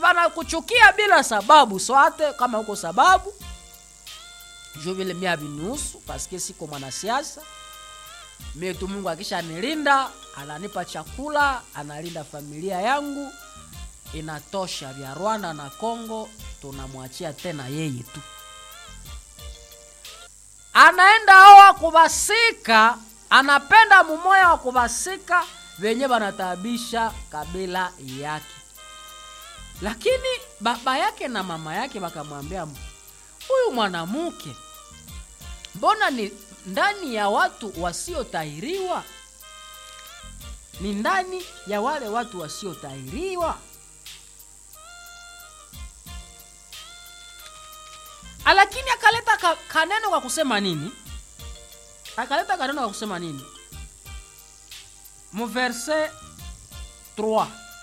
banakuchukia bila sababu swate kama uko sababu jo vile mia vinusu paske siko mwanasiasa mie tu mungu akisha nilinda ananipa chakula analinda familia yangu inatosha vya rwanda na congo tunamwachia tena yeye tu anaenda oa kuvasika anapenda mumoya wa kuvasika venye vanataabisha kabila yake lakini baba yake na mama yake wakamwambia huyu mwanamke mbona ni ndani ya watu wasiotahiriwa ni ndani ya wale watu wasiotahiriwa lakini akaleta ka, kaneno kwa kusema nini akaleta kaneno kwa kusema nini muverse 3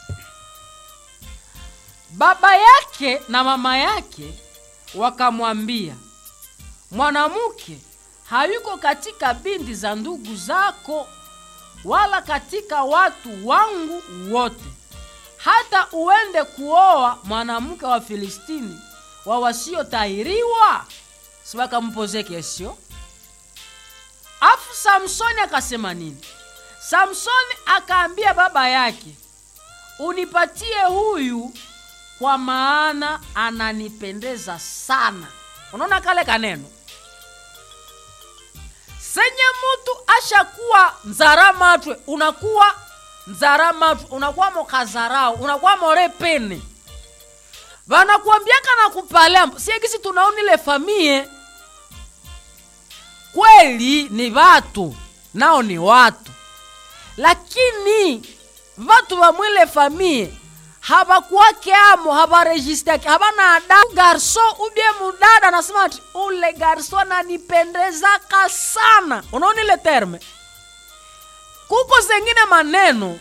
baba yake na mama yake wakamwambia mwanamke hayuko katika binti za ndugu zako wala katika watu wangu wote hata uende kuoa mwanamke wa filistini wa wasiotahiriwa si wakampoze kesio afu samsoni akasema nini samsoni akaambia baba yake unipatie huyu kwa maana ananipendeza sana unaona kale kaneno senye mutu ashakuwa nzaramatwe unakuwa nzaramatwe unakuwa mokazarau unakuwa morepene vanakuambiaka na kupalea siekisi tunaonile famie kweli ni vatu nao ni watu lakini vatu va mwile famie havakuwake amo havarejistake havana ada garso ubie mudada anasema ati ule garso ananipendezaka sana unaona ile terme kuko zengine maneno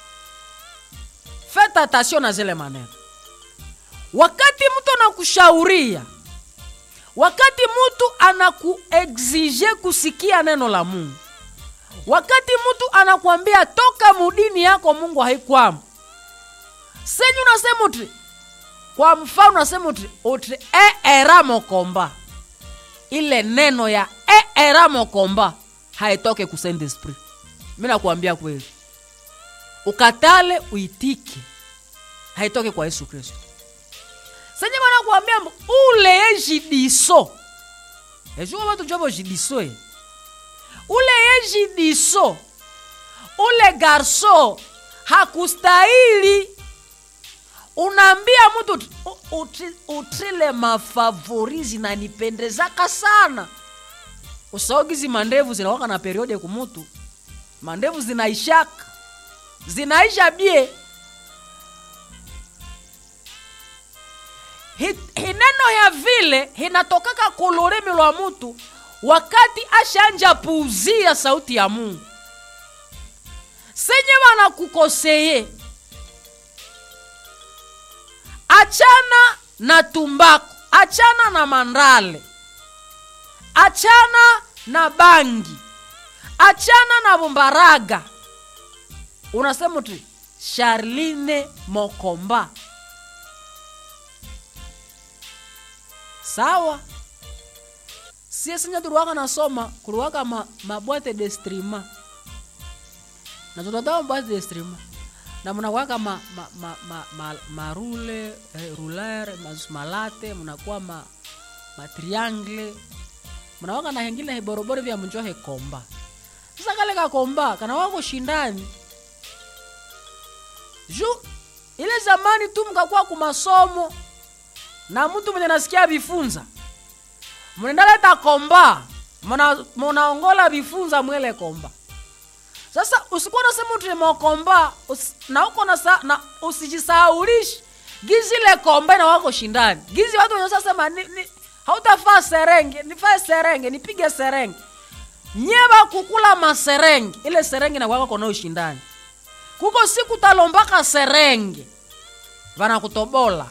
feta tasio na zile maneno wakati mtu anakushauria wakati mtu anakuexige kusikia neno la mungu wakati mtu anakuambia toka mudini yako mungu haikwamo senyu unasema uti kwa mfano unasema uti uti eera mokomba ile neno ya eera mokomba haitoke ku saint esprit mi nakuambia kweli ukatale uitike haitoke kwa yesu kristo senye banakuambia mbu ule ye jidiso ejuko batu jobo jidiso ye ule ye jidiso ule garso hakustahili unaambia mtu utri, utrile mafavori zinanipendezaka sana usaugizi mandevu zinawaka na periode kumutu mandevu zinaishaka zinaisha bie Hi- hineno ya vile hinatokaka kulurimi lwa mutu wakati ashanja puuzia sauti ya mungu senye wanakukoseye achana na tumbako achana na mandale achana na bangi achana na bumbaraga unasema tu charline mokomba sawa sie sinya tuliwaka nasoma kuliwaka ma, mabwate de strima na tunatoa mabwate de strima na mnakuwaka ma, ma, ma, ma, ma, marule eh, ruler mas- malate mnakuwa ma, matriangle mnawaka na hengine hiboroboro vya mnjohe komba sasa kale kakomba kana wako shindani ju ile zamani tu mkakuwa kumasomo na mtu mwenye nasikia vifunza mnaendaleta komba muna- munaongola vifunza mwele komba sasa usikuwa nasema utimokomba usi, na uko na, sa- na usijisahaulishi gizi ile komba na wako shindani gizi watu wenye sasema ni, ni, hautafaa serenge nifae serenge nipige serenge nyeba kukula maserenge ile serenge na kwako kona ushindani kuko siku talombaka serenge vanakutobola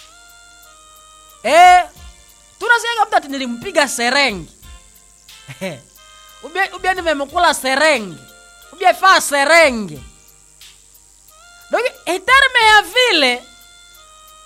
eh tunasikia mtu ati nilimpiga serenge ubia, ubia nimemkula serenge ubia faa serenge donc eterme ya vile